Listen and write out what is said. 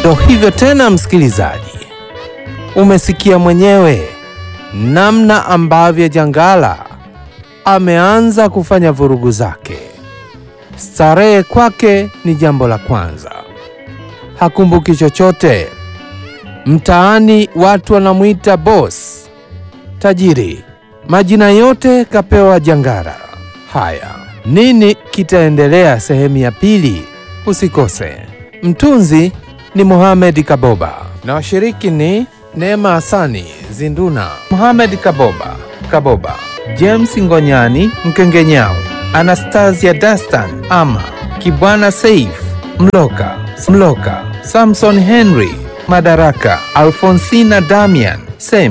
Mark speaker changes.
Speaker 1: Ndo hivyo tena, msikilizaji, umesikia mwenyewe namna ambavyo Jangala ameanza kufanya vurugu zake. Starehe kwake ni jambo la kwanza, hakumbuki chochote. Mtaani watu wanamwita boss, tajiri, majina yote kapewa Jangala. Haya, nini kitaendelea sehemu ya pili? Usikose. Mtunzi ni Mohamed Kaboba na washiriki ni Neema Hasani Zinduna, Mohamed Kaboba Kaboba, James Ngonyani Mkengenyao, Anastasia Dastan Ama, Kibwana Saif Mloka Mloka, Samson Henry Madaraka, Alfonsina Damian Sem